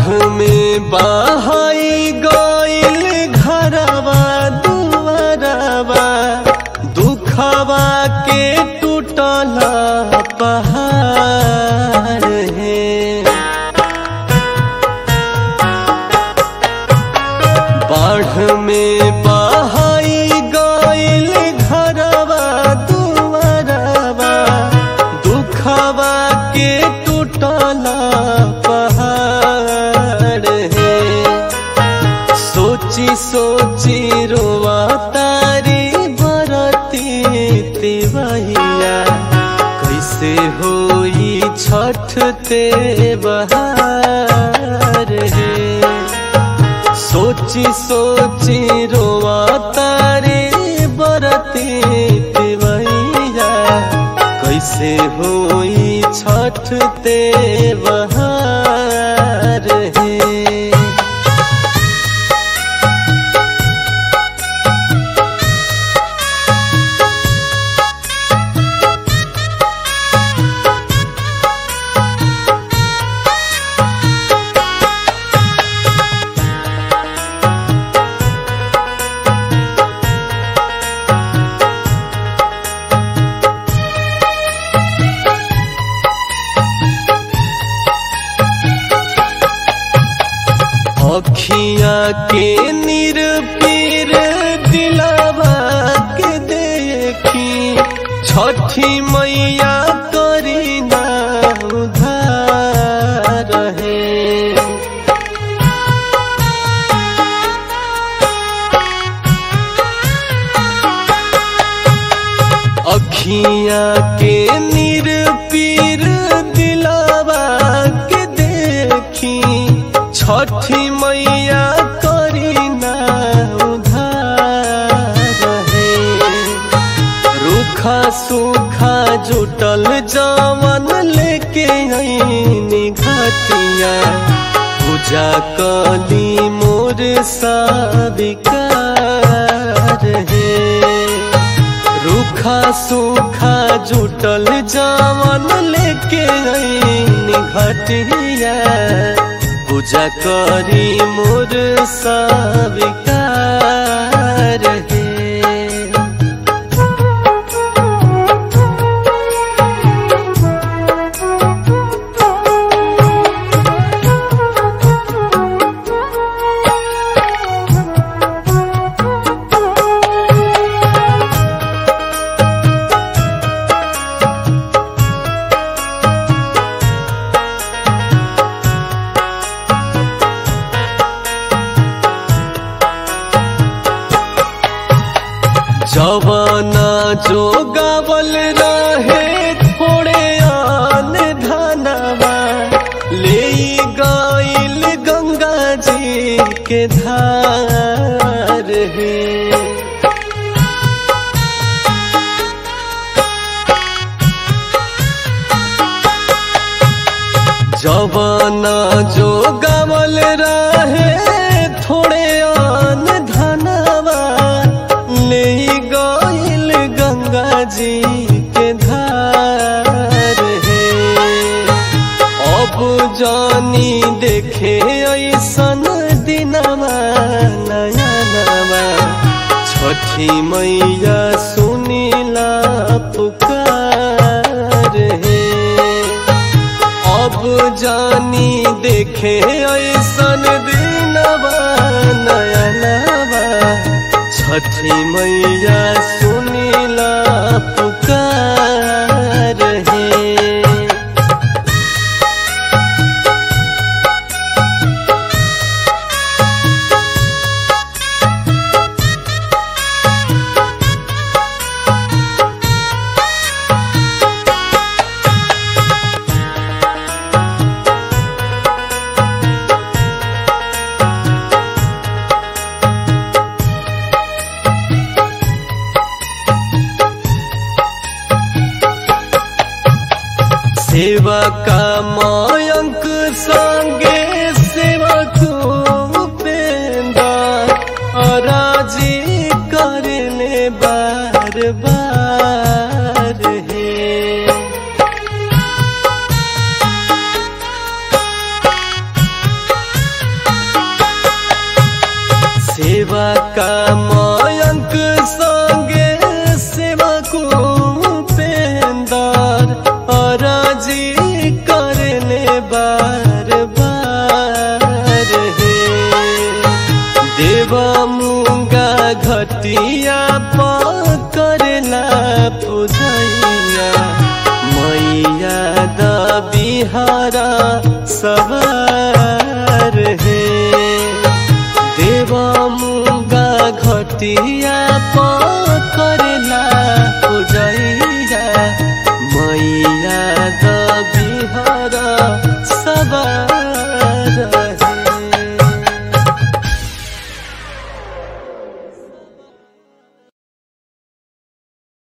में बहाई गईल घरवा दुआरवा दुखवा के टूटल पहाड़ है बाढ़ में बहाई गईल घरवा दुआरवा दुखवा के टूटल पहाड़ है सोची सोची रोवा तारी बरती तिवैया कैसे होई छठ ते बहार है सोची सोची रोवा तारे बरती तिवैया कैसे होई छठ ते बहार है अखिया के निरपीर दिलावा के देखी छठी मैया करी ना उधार है अखिया के निरपीर दिलावा के देखी छठी मैया करी ना उधार है रूखा सूखा जुटल जवन लेके आईनी घाटिया पूजा कली मोर साविकार है रूखा सूखा जुटल जवन लेके आईनी घाटिया पूजा करी मोर साविकार है जवाना जो गावल रहे थोड़े आन धनवा ले गईल गंगा जी के धार है जवाना जो गावल रहे थोड़े आन धनवा ले गईल गंगा जी के धार है अब जानी देखे ऐसन दिनवा नया नवा छठी मैया सुनीला पुकार है अब जानी देखे ऐसन दिनवा नया नवा छठी मैया सुनीला पुकार है सेवा का मयंक संगे सेवक उपेंदा अराजी करने बार बार है का मयंक संगे सेवा को पेंदार अराजी करने बार बार हे देवा मुंगा घटिया पकड़ला पुजैया मैया द बिहारा सवार हे देवा मुंगा घटिया पर